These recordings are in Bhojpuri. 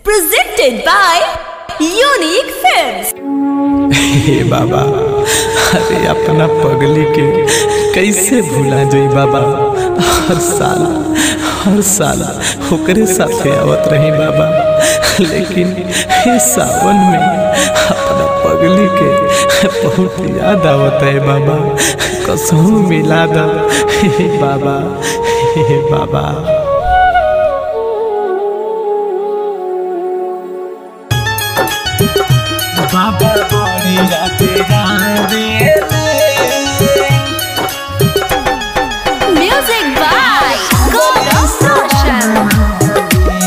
Presented by Unique Films. हे बाबा अरे अपना पगली के कैसे भूला जाई बाबा हर साल हर साल ओकरे साथे आवत रही बाबा लेकिन हे सावन में अपना पगली के बहुत याद आवत है बाबा कसम मिला दा हे बाबा हे बाबा बाबा बड़ी राते राते Music by Gold Social.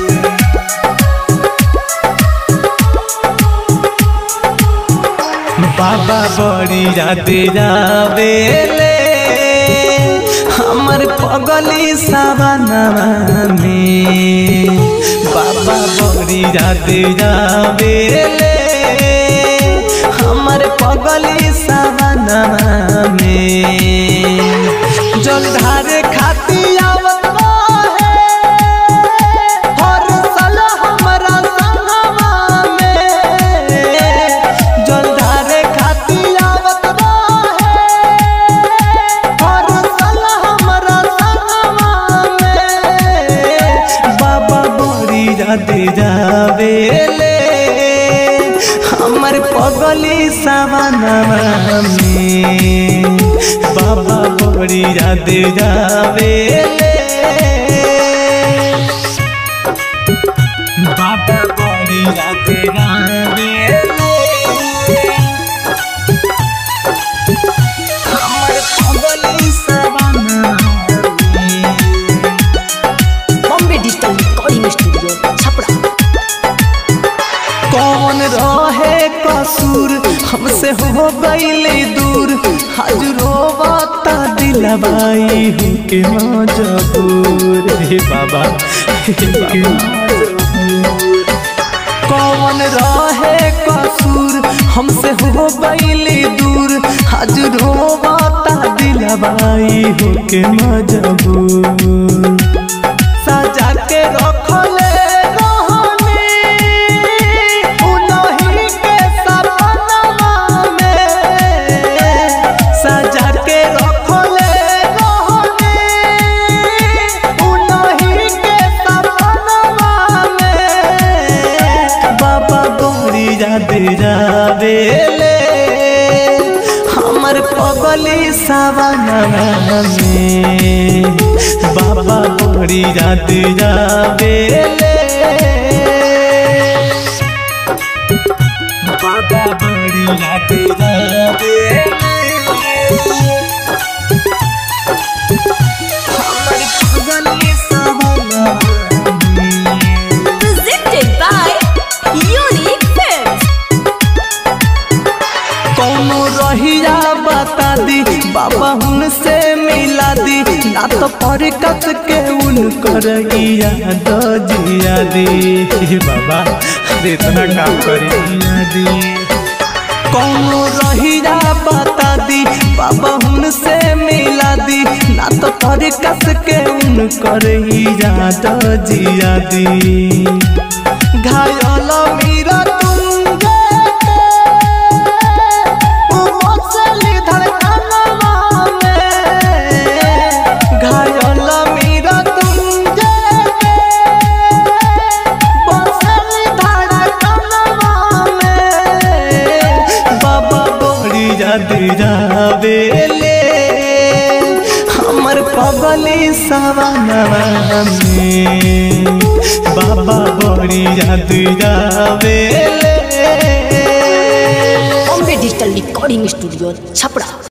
बाबा बड़ी राते रावेले हमर पगली सावनवा में बाबा बड़ी राते रावेले हमर पगली सावनवा में जलधार खाती आवत रहे हर साल हमरा संगवा में जलधार खाती आवत रहे हर साल हमरा संगवा में बाबा बोरी राधे जावेले हमर पगली सावनवा में बाबा बोरी राधे जावेले बाबा बड़ी राते रावेले हमर पगली सावनवा में Bombay Digital Recording Studio, Chapra. कौन रहे कसूर हमसे हो गईले दूर आज रोवाता दिलवाई हूँ के मजबूर हे बाबा हे बाबा कौन रहे कसूर हमसे हो गईले दूर आज रोवाता दिलवाई हूँ के मजबूर सजा के रखले रहनी उनही के सपनवा में सजा के रखले रहनी उनही के सपनवा में बाबा गोरी याद जावेले हमर पगली सावनवा में बाबा गोरी याद जावेले बाबा गोरी याद जावेले हमर पगली सावनवा में Presented by Unique Films. कौनो रहिया बता दी बाबा उनसे मिला दी ना तो पर कस के उनकर याद जिया दी हे बाबा अरे इतना काम करे जिया दी कौनो रहिया बता दी बाबा उनसे मिला दी ना तो पर कस के उनकर याद जिया दी घायल मीरा तुम मसली धड़कनवा में घायल मीरा तुम बसली धड़कनवा में बाबा बड़ी याद जावेले हमर पगली सवनवा में बाबा बड़ी याद जावेले Bombay Digital Recording Studio, Chapra.